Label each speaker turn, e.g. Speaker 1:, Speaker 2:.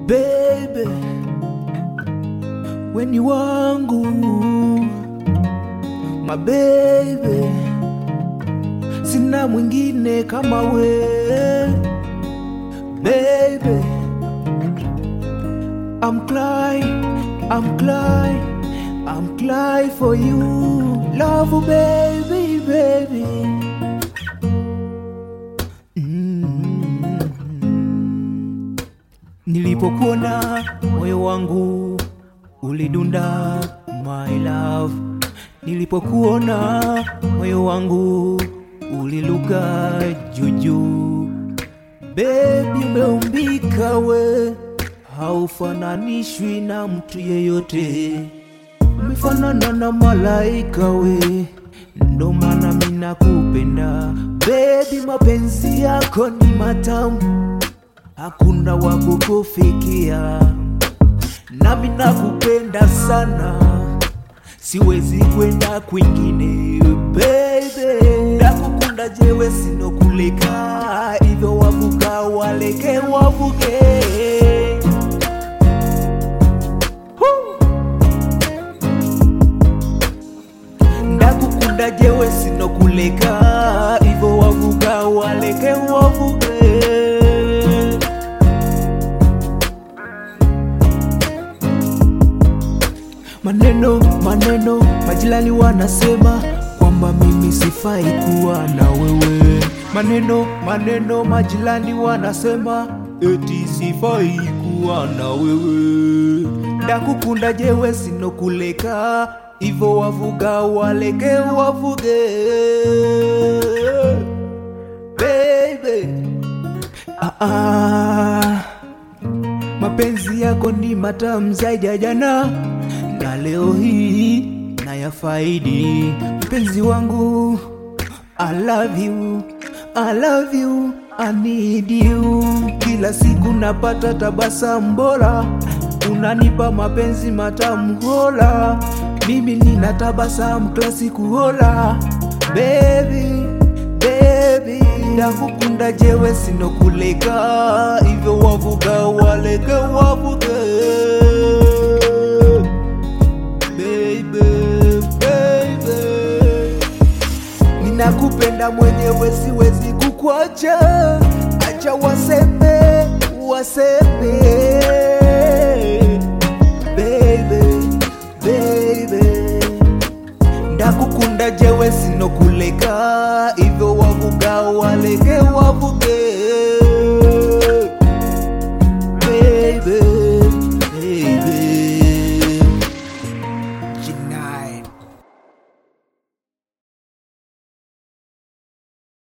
Speaker 1: baby, weni wangu my baby, sina mwingine kama we baby. I'm crying, I'm crying, I'm crying for you, love baby, baby. Mm. Nilipokuona moyo wangu ulidunda, my love. Nilipokuona moyo wangu uliluka juujuu. Baby, umeumbika we, haufananishwi na mtu yeyote, umefanana na malaika we, ndo maana mina kupenda baby. Mapenzi yako ni matamu, hakuna wa kukufikia, nami nakupenda sana, siwezi kwenda kwingine baby. Nakukunda jewe sinokuleka, hivyo wavuka waleke wavuke. Huu! ndakukunda jewe sinokuleka ivo wavuga waleke wavuge maneno maneno majirani wanasema kwamba mimi sifai kuwa na wewe maneno maneno majirani wanasema eti sifai kuwa na wewe ndakukunda jewe sinokuleka ivo wavuga waleke wavuge baby ah, ah. mapenzi yako ni matamu zaidi ya jana na leo hii na ya faidi mpenzi wangu I love you, I love you, I need you. Kila siku napata tabasamu bora, unanipa mapenzi matamu hola, mimi nina tabasamu kila siku hola, baby baby, ndakukunda jewe sinokuleka, hivyo wavuga waleke wavuge baby, baby ninakupenda mwenyewe, siwezi kukwacha, acha waseme waseme, baby baby, ndakukunda jewe sinokuleka, hivyo wavuga waleke wavuge